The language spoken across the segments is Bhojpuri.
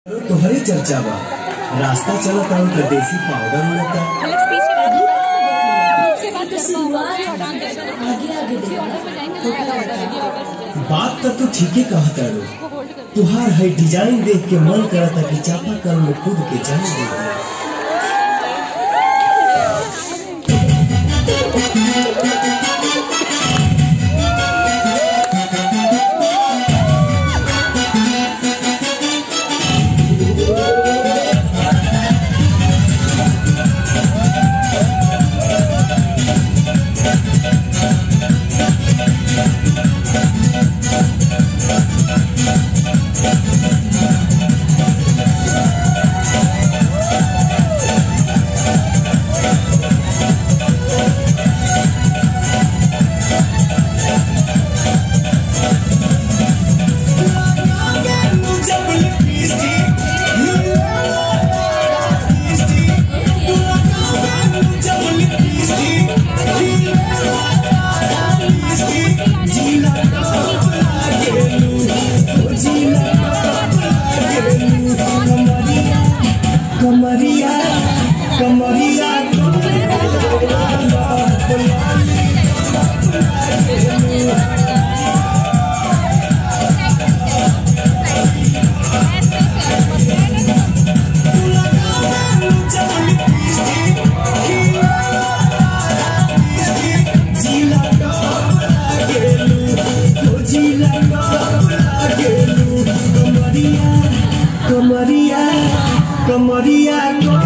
तोहरे चर्चा बा रास्ता चलत आउ त देसी पाउडर उड़ता बात त तू ठीके कहता रो तुहार है डिजाइन देख के मन करता कि चापा कल में कूद के जान दे कमरिया कमरिया कमरिया कमरिया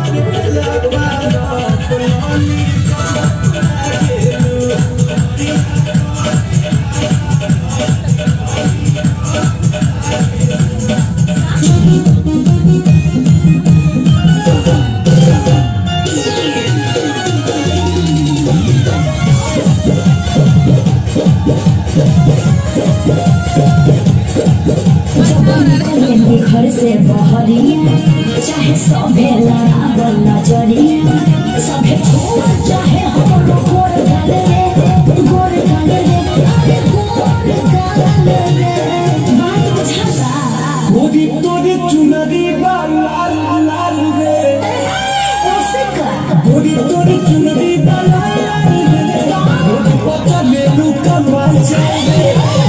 घर से बहरिया चाहे सभे लड़ावल नजरिया सभे छोड़ चाहे हमरो गोर गाल रे गोर गाल रे अरे गोर गाल रे बात बुझाता गोरी तोरी चुनरी बा लाल लाल रे ओसे का गोरी तोरी चुनरी बा लाल लाल रे गोरी पता ले लू कमाल जाए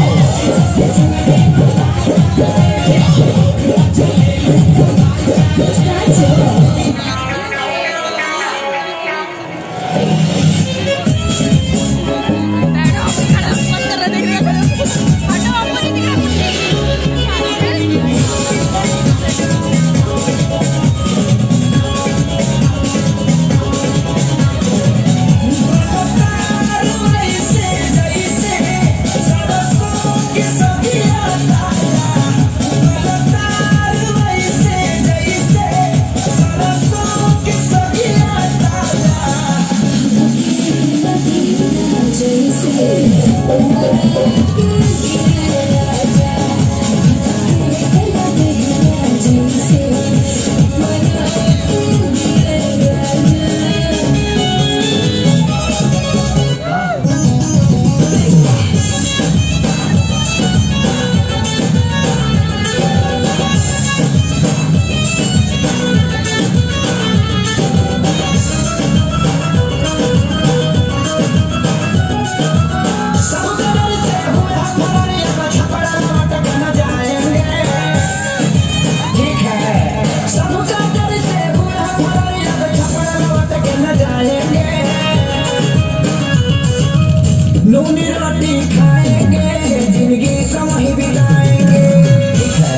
नूनी रोटी खाएंगे जिंदगी समय बिताएंगे ठीक है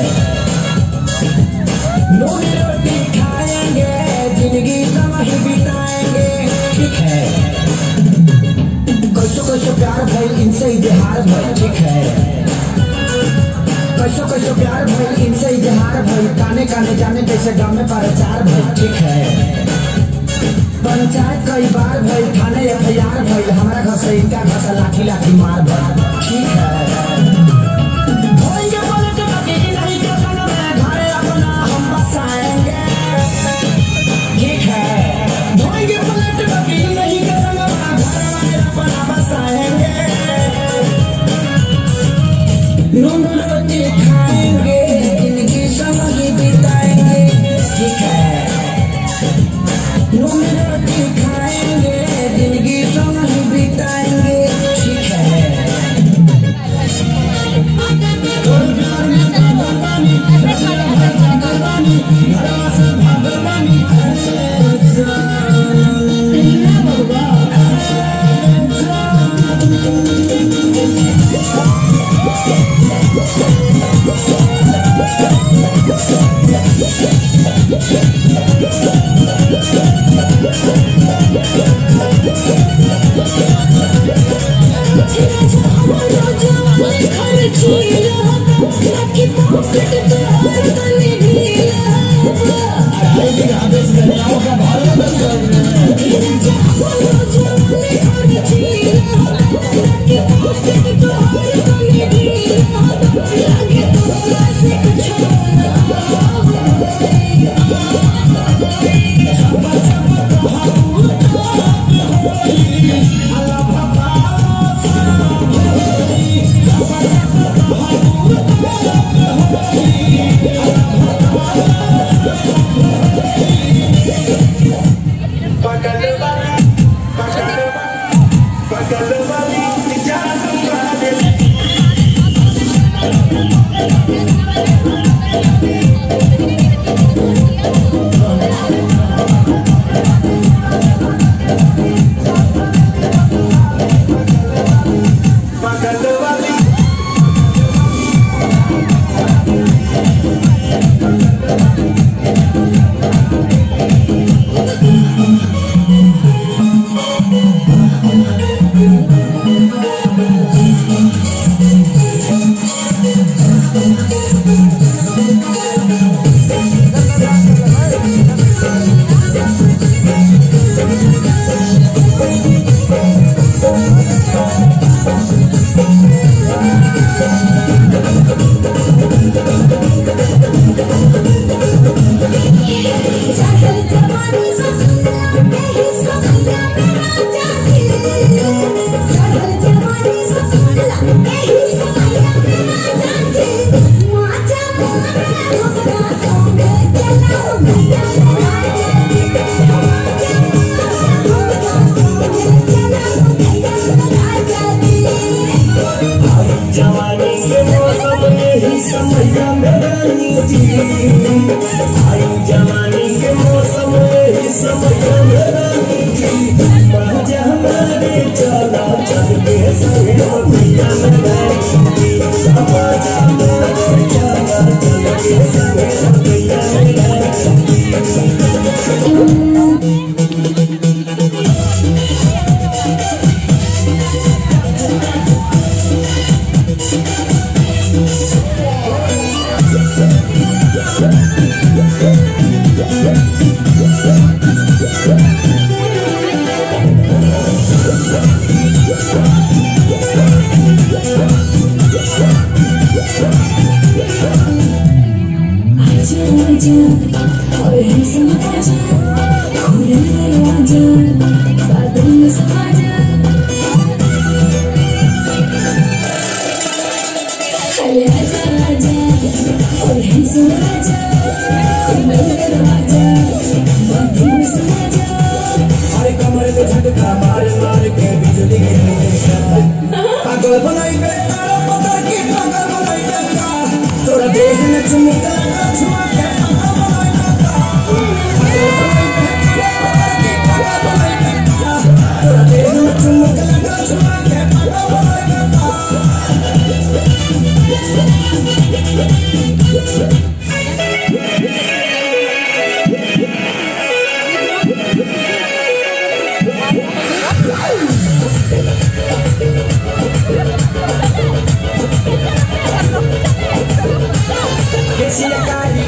नूनी रोटी खाएंगे जिंदगी समय बिताएंगे ठीक है कैसो कैसो प्यार भइल इनसे इजहार भइल ठीक है कैसो कैसो प्यार भइल इनसे इजहार भइल काने काने जाने जैसे गाँव में प्रचार भइल ठीक है पंचायत कई बार भइल थाने एफ आई आर भइल हमारा घर से इनका घर से लाठी लाठी मार भइल ठीक है होएंगे पलट बाकी नहीं के संग में घरे अपना हम बसाएंगे ठीक है होएंगे पलट बाकी नहीं के संग में घरे अपना बसाएंगे नून रोटी खाएंगे जिंदगी समय बिताएंगे घरवा से भागल बानी ए जान ना बाबा अरे भी आदेश कन्याओं का भारत बंद जवानी के मौसम यही समय में रानी जी आई जवानी के मौसम यही समय में रानी जी मजा हमारे चला चल के संगे भैया में रानी जी मजा हमारे चला चल के संगे भैया में रानी जी और हम समाजा खुले दरवाजा बादल में समाजा अरे आजा आजा और हम समाजा खुले दरवाजा बादल में समाजा अरे कमर पे झटका मार मार के बिजली गिरे पागल बनाई बे तारा पकड़ के पागल बनाई बे का तोरा देह में चुमका लगा छुआ के पागल बनाई बे का पागल बनाई बे तारा पकड़ के पागल बनाई बे का तोरा देह में चुमका लगा छुआ के पागल बनाई बे का किसी कारी